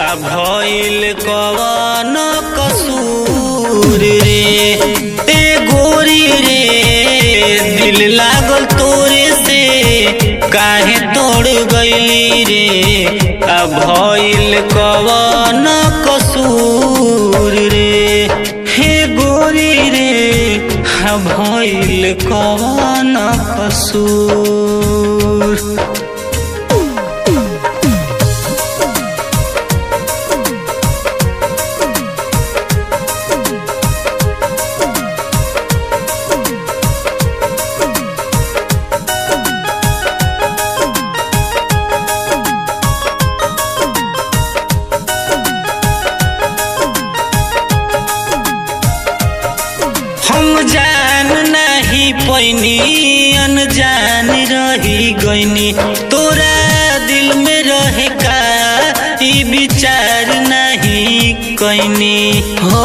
आ भइल कवन कसूर रे ए गोरी रे दिल लागल तोरे से काहे तोड़ गइली रे आ भइल कवन कसूर रे हे गोरी रे आ भइल कवन कसूर हम जान नहीं पैनी अनजान रही गईनी तोरा दिल में रहे का ई विचार नहीं कैनी हो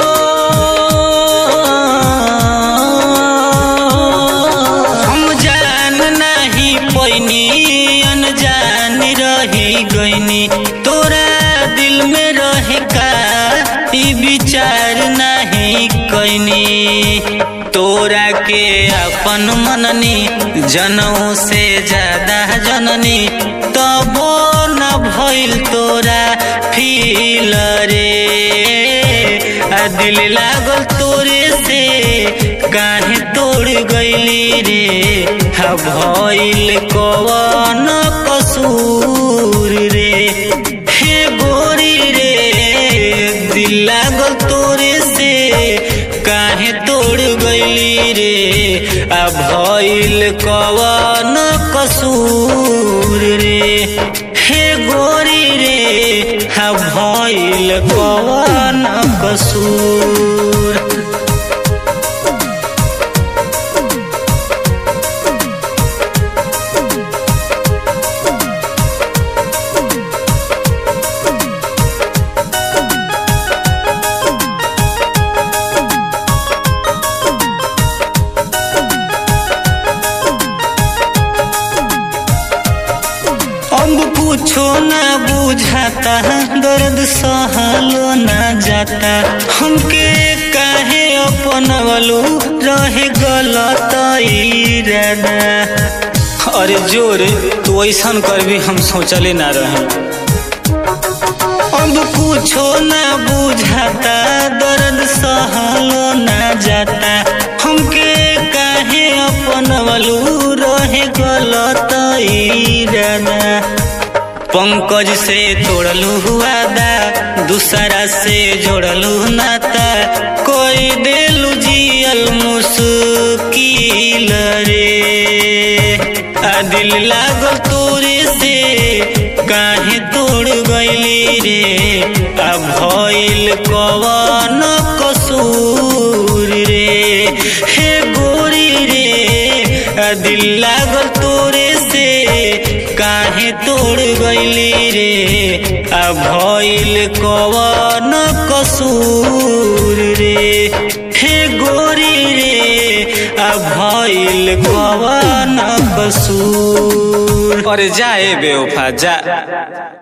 हम जान नहीं पैनी अनजान रही गईनी तोरा दिल में रहे का ई विचार नहीं कैनी तोरा के अपन मननी जनऊ से ज्यादा जननी तबो न भइल तोरा फील रे आ दिल लागल तोरे से काहे तोड़ गइली रे हा भइल कवन कसूर रे हे गोरी रे दिल लागल तोरे से काहे तोड़ गइली रे आ भइल कवन कसूर रे हे गोरी रे हा भइल कवन कसूर अब कुछो न बुझाता दर्द सहलो न जाता हमके काहे अपनवलू रहे गलत इरादा अरे जोर तू ऐसन कर भी हम सोचले ना रहे अब कुछो न बुझाता दर्द सहलो न जाता हमके काहे अपनवलू रहे गलत इरादा पंकज से तोड़लू वादा दूसरा से जोड़लू नाता कोई देलू जियल मुश्किल रे आ दिल लागल तोरे से काहे तोड़ गइली रे आ भइल कवन कसूर रे हे गोरी रे आ दिल लागल तोरे से काहे तोड़ गइली रे आ भइल कवन कसूर रे हे गोरी रे आ भइल कवन कसूर अरे जाए बेवफा जा